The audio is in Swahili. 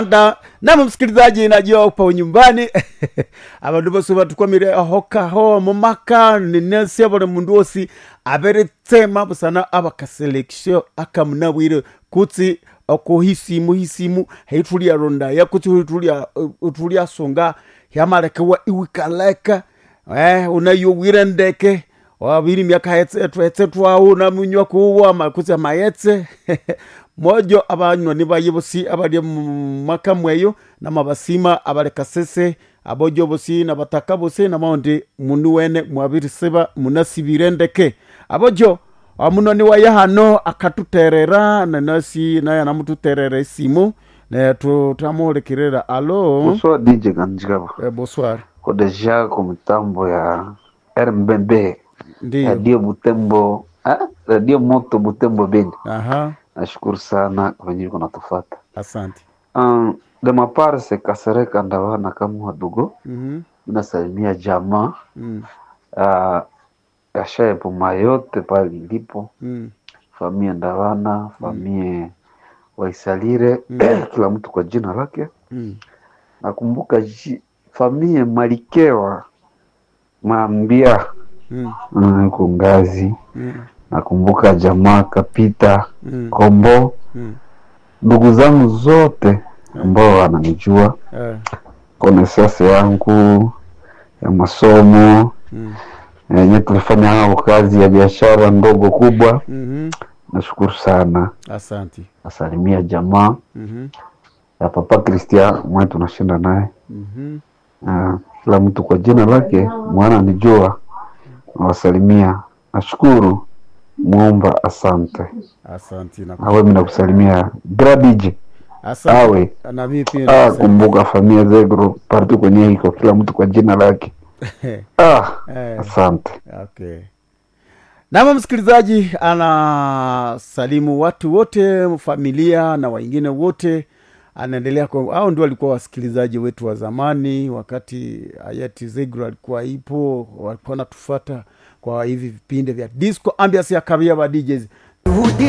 da nama msikilizaji najua upa nyumbani abandu bose batukwamire ahokaho mumaka ninesi buli mundu wosi aberetsema busana abakaselekisio akamunabwire kutsi okuhisimu hisimu heituliarondaya kutsi huitulia utuliasonga hyamalekewa iwikaleka eh, unayowire ndeke wabiri miaka etse twawu namunywa kuwa makutsi amayetse mojo abanywani baye bosi abali mumaka mweyo namabasima abalekasese abojo bosi nabataka bosi namaundi munu wene mwabirisiba munasibire ndeke abojo omunoni waye hano akatuterera nanasi naye anamututerera esimu ne tutamuhulikirira alo Bonsoir DJ Ganjigaba. eh, bonsoir Ko deja kwa mitambo ya RMBB ndiyo Radio Butembo ah, Radio Moto Butembo Beni. aha Nashukuru sana kwa venye kuna tufata. asante Um, de ma part se Kasereka Ndawana kama wadogo Mhm, nasalimia jamaa mm, uh, ya Puma yote pale ilipo mm, famia Ndawana famie Waisalire kila mtu kwa jina lake. mm. Nakumbuka ji- famie Malikewa Mambia Mm, mm, yuko ngazi. mm, Nakumbuka jamaa Kapita mm, Kombo, mm. ndugu zangu zote ambao wananijua, Eh, konesase yangu ya masomo mm, yenye tulifanya nao kazi ya biashara ndogo kubwa. mhm. Nashukuru sana, asante nasalimia jamaa Mhm, ya Papa Christian mwe tunashinda naye mhm. Ah, kila mtu kwa jina lake mwana nijua, nawasalimia. Nashukuru muomba, asante. asante na Awe mimi nakusalimia Gradije asante awe na mimi pia ah, nasema- kumbuka familia zegro parti kwenye iko kila mtu kwa jina lake ah, Eh, asante. okay nama msikilizaji anasalimu watu wote familia na wengine wote anaendelea kwa au ndio walikuwa wasikilizaji wetu wa zamani wakati hayati zegro alikuwa ipo walikuwa natufata kwa hivi vipindi vya disco ambias ya kabia ba DJs